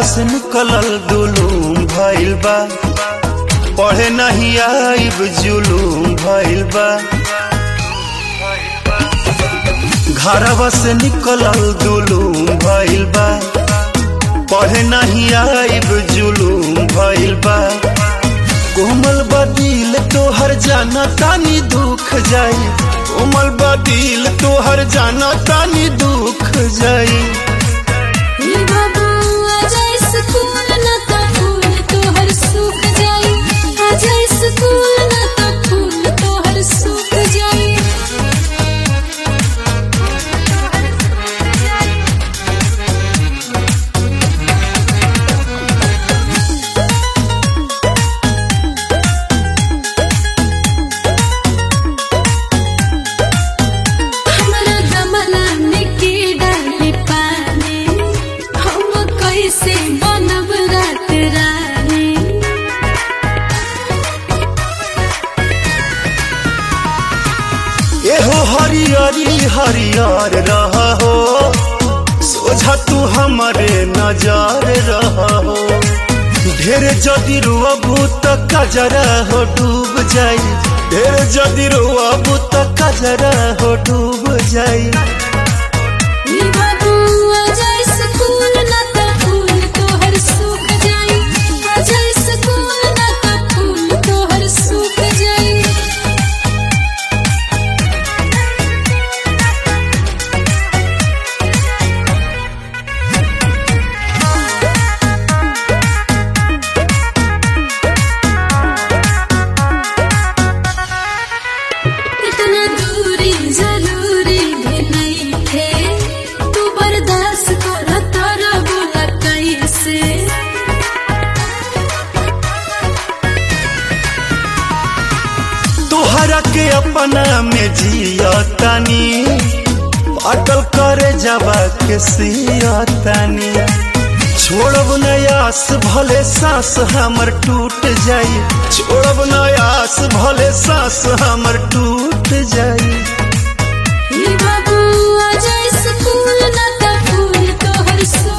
से निकलल दुलूम भइल बा पढ़े नहीं आइब जुलूम भइल बा घरवा से निकलल दुलूम भइल बा पढ़े नहीं आइब जुलूम भइल बा कोमल बदिल तोहर जाना तानी दुख जाई कोमल बदिल तोहर जाना तानी दुख जाई हे बाबू आजा स्कूल ना तो फूल तोहर सूख जाई आजा स्कूल ना तो फूल तोहर सूख जाई हमरा गमला में के डाली पानी हम कैसे बनब रात रानी एहो हरियरी हरियर रह हो सोझा तू हमारे नजर रह हो ढेर जदि रुअबू त कजरा हो डूब जाई ढेर जदि रुअबू त कजरा हो डूब जाई हे बाबू आजा स्कूल ना तो फूल तोहर सूख जाई आजा स्कूल ना तो फूल तोहर सूख जाई इतना दूरी जरूरी भी नहीं थे तू बर्दाश्त कर तारा बोला कैसे तोहरा के अपना में जिया तानी अटल करे जावा के सिया तानी छोड़ब नयास भले सांस हमर टूट जाई छोड़ब नयास भले सांस हमर टूट जाई हे बाबू आजा स्कूल ना तो फूल तोहर सो